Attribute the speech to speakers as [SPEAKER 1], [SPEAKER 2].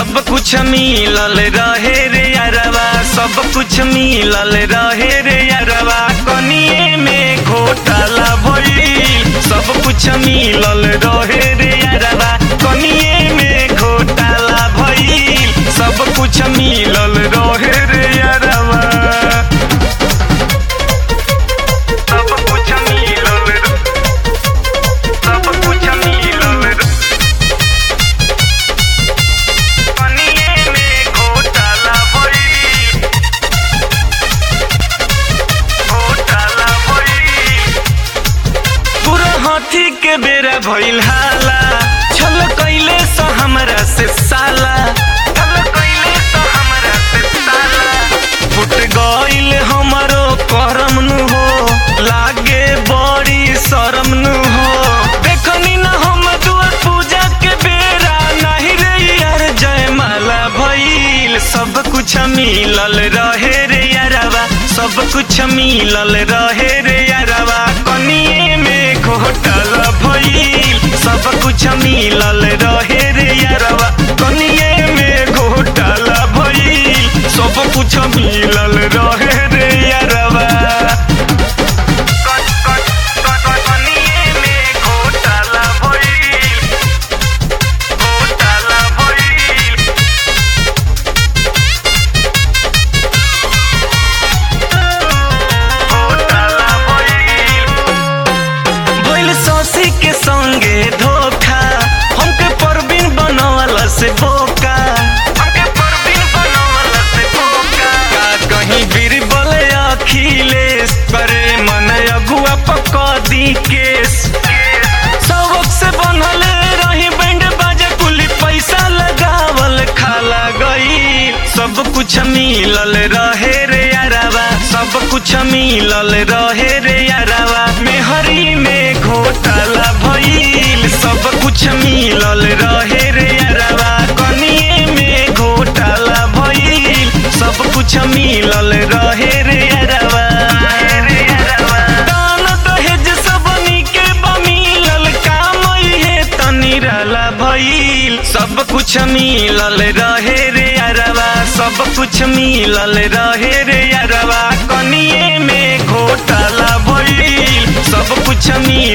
[SPEAKER 1] सब कुछ मिलल रहे रे यारवा सब कुछ मिलल रहे रे यारवा कनिए में घोटाला भइल सब कुछ मिलल रहे रे यारवा कनिए में घोटाला भइल सब कुछ मिलल रहे रे यारवा सब कुछ मिलल सब कुछ मिलल कनिए में घोटाला भइल घोटाला भइल पूरा हाथी के बेरा भइल हाला छल कैले स हमरा से साला छल कैले स हमरा से साला फुट गइल हमरो करम नु हो लागे बड़ी शरम नु हो देखनी ना हम दुआर पूजा के बेरा नाही रे यार जयमाला भइल सब कुछ मिलल रहे रे यारवा सब कुछ मिलल रहे रे यारवा कनिए में घोटाला भइल सब कुछ मिलल रहे रे यारवा कनिए में घोटाला भइल सब कुछ मिलल रहे रे यारवा कनिए में घोटाला भइल घोटाला भइल घोटाला भइल भइल सौसी के संगे धोखा हमके परवीन बनवल से बोका हमके परवीन बनवल से बोका का कहीं बीरबल अखिलेश करे मन अगुआ पका दी केस सबक से बनल रही बैंड बाजा कुली पैसा लगावल खाला गई सब कुछ मिलल रहे रे यारावा सब कुछ मिलल रहे रे यारावा मेहरी में घोटाला भइल सब कुछ मिलल रहे रे यारावा कनिए में घोटाला भइल सब कुछ मिलल रहे रे यारावा दान दहेज सबनी के बमिलल काम इहे तनी रहला भइल सब कुछ मिलल रहे रे यारवा सब कुछ मिलल रहे रे यारवा कनिए में घोटाला भइल सब कुछ मिलल